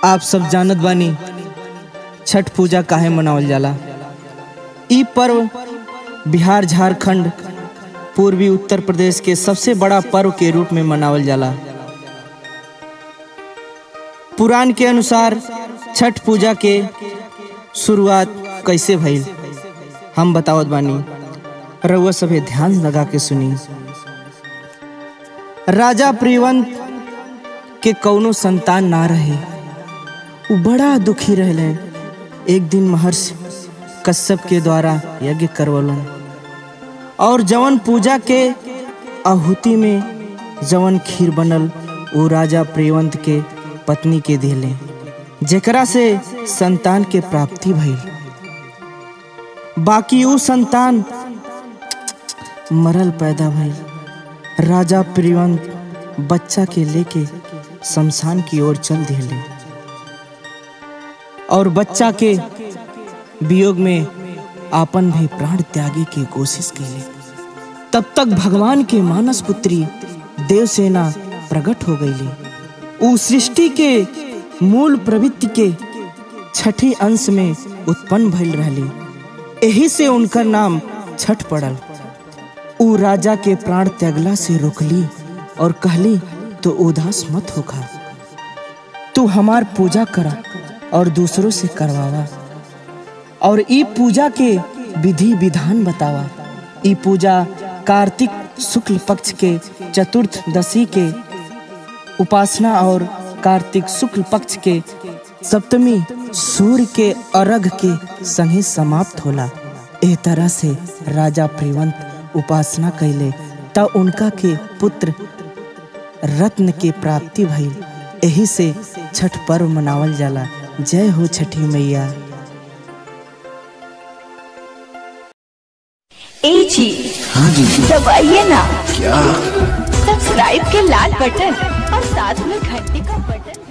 आप सब जानत बानी छठ पूजा काहे मनावल जाला ई पर्व बिहार झारखंड पूर्वी उत्तर प्रदेश के सबसे बड़ा पर्व के रूप में मनावल जाला पुराण के अनुसार छठ पूजा के शुरुआत कैसे भइल हम बतावत बानी रउआ सभे ध्यान लगा के सुनी राजा प्रियवंत के कौनो संतान ना रहे उ बड़ा दुखी रहले एक दिन महर्षि कश्यप के द्वारा यज्ञ करवलन और जवन पूजा के आहुति में जवन खीर बनल वो राजा प्रियवंत के पत्नी के दिले जेकरा से संतान के प्राप्ति भइल बाकी उ संतान मरल पैदा भइल राजा प्रियवंत बच्चा के लेके शमशान की ओर चल दिले और बच्चा के वियोग में आपन भी प्राण त्यागे की कोशिश कैले तब तक भगवान के मानस पुत्री देवसेना प्रकट हो गईली उ सृष्टि के मूल प्रवृत्ति के छठी अंश में उत्पन्न भइल रहली एही से उनकर नाम छठ पड़ल उ राजा के प्राण त्यागला से रोकली और कहली तो उदास मत होखा तू हमार पूजा करा और दूसरों से करवावा और ई पूजा के विधि विधान बतावा ई पूजा कार्तिक शुक्ल पक्ष के चतुर्थदशी के उपासना और कार्तिक शुक्ल पक्ष के सप्तमी सूर्य के अर्घ के संगे समाप्त होला एह तरह से राजा प्रियवंत उपासना कैले त उनका के पुत्र रत्न के प्राप्ति भइल एही से छठ पर्व मनावल जाला जय हो छठी मैया ए जी हाँ जी दबाइए ना क्या सब्सक्राइब के लाल बटन और साथ में घंटी का बटन